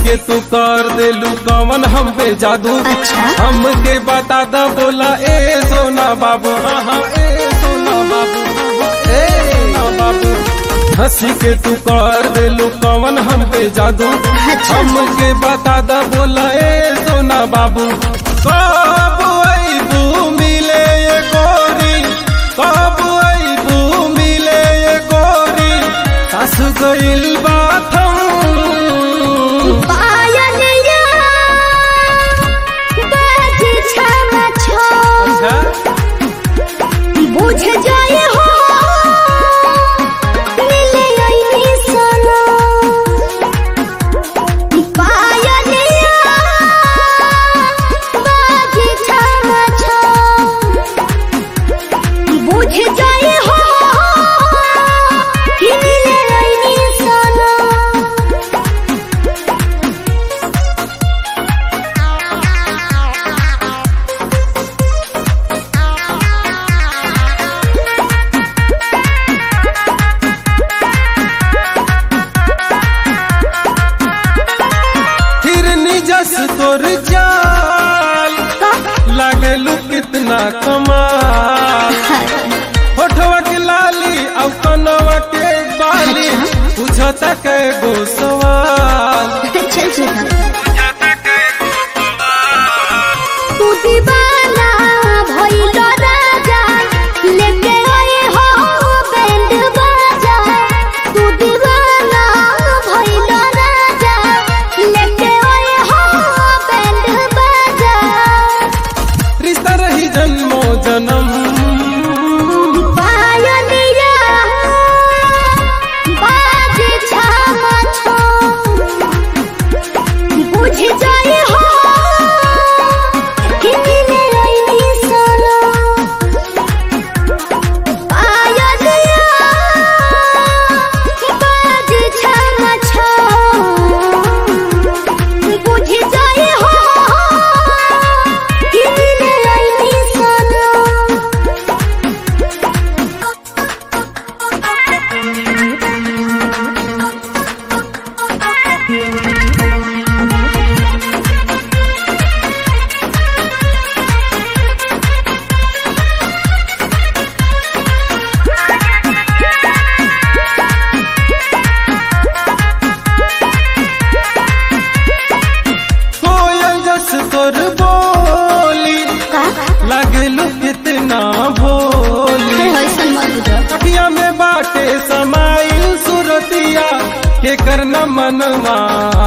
के तू कर देलू कवन हम पे जादू अच्छा। हमके बता दा बोला ए सोना बाबू हाँ हाँ ए सोना बाबू ए सोना बाबू हंसी के तू कर देलू कवन हम पे जादू अच्छा। हमके बता दा बोला ए सोना बाबू कब अइबू मिले ये गोरी कब अइबू मिले ये गोरी सास गइल बाथम पायलिया बाजी छमा छो बुझ जाए हो मिले आईनी सनो पायलिया बाजी छमा छो बुझ जाए हो कि मिले आईनी सनो फिर निजस तोर जाल लागलू कितना कमाल होठवा के लाली और कनवा के बाली पूछता कै गो सवाल चल तू दीवाना भइल राजा लेके आए हो बैंड बाजा तू दीवाना भइल राजा लेके आए हो बैंड बाजा रिश्ता रही जन्मो जन्म पायलिया बाजे छामा छो बुझ जाए हो कि मिले आईनी सनो पायलिया बाजे छामा छो बुझ जाए हो कि मिले आईनी सनो कोयल जस तोर बोली का लागलू कितना भोली होइसन मत बुझ अखिया में बाटे समाइल सुरतिया के करना मनवा